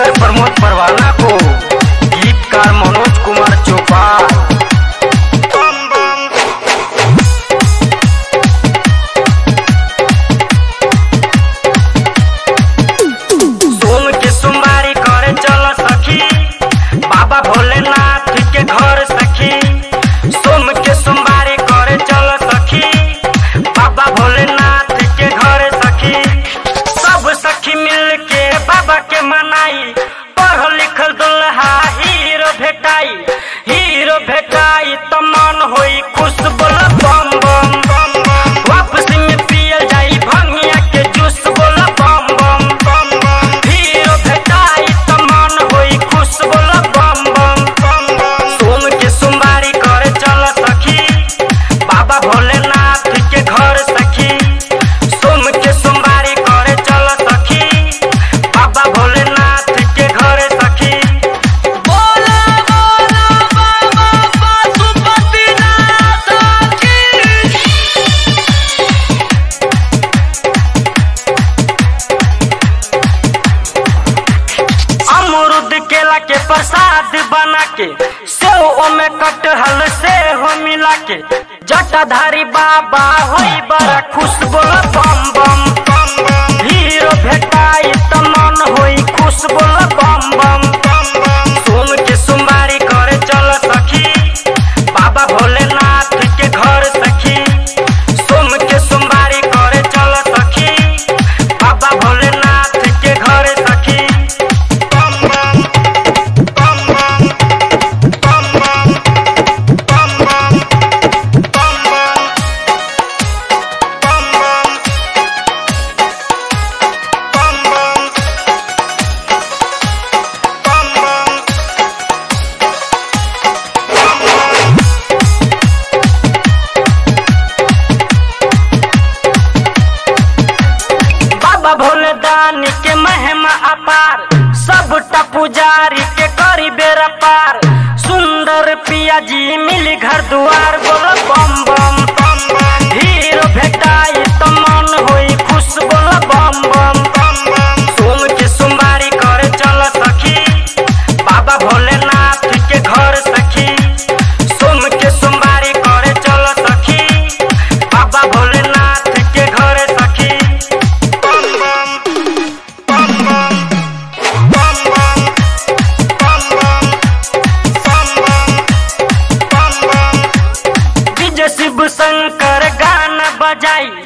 singer Pramod परवाना को गीतकार मनोज कुमार चौपाल सोम के सोमवारी करे चल सखी बाबा भोलेनाथ के घर सखी सोम के सोमवारी करे चल सखी बाबा भोलेनाथ के घर सखी सब सखी मिल के बाबा के मनाई पढ़ लिखल दुल्हा हीरो भेटाई हीरो भेटाई त मन होई खुश बोल बम बम बम बम वापसी में पियल जाई भंगिया के जूस बोल बम बम बम बम हीरो भेटाई त मन होई खुश बोल बम बम बम बम सोम के सोमवारी करे चल सखी बाबा भोलेनाथ के घर सखी सोम के सोमवारी करे चल सखी बाबा भोलेनाथ के घर सखी बोला बोला बाबा पशुपतिनाथ की अमरुद केला के प्रसाद बना के सेव में कटहल से हो मिला के जटाधारी बाबा होई बड़ा खुश बोल बम बम बम बम हीरो भेटाई त मन होई खुश बोल बम बम बम बम सोम के सोमवारी करे चल सखी बाबा भोलेनाथ के घर सखी सोम के सोमवारी करे चल सखी बाबा भोलेनाथ के घर सखी बम बम बम बम बम बम बम बम बम बम बम बम बम बम बम बम बाबा भोले दानी के महिमा अपार सबटा पुजारी के करी बेरा पार सुंदर पिया जी मिली घर दुआर बोल बम बम बम बम हीरो भेटाई त मन होई खुश बोल बम बम बम बम सोम के सोमवारी करे चल सखी बाबा भोलेनाथ के घर सखी सोम के सोमवारी करे चल सखी बाबा भोलेनाथ के घर सखी बम बम बम बम बम बम बम बम बम बम बम बम विजय शिव शंकर गाना बजाई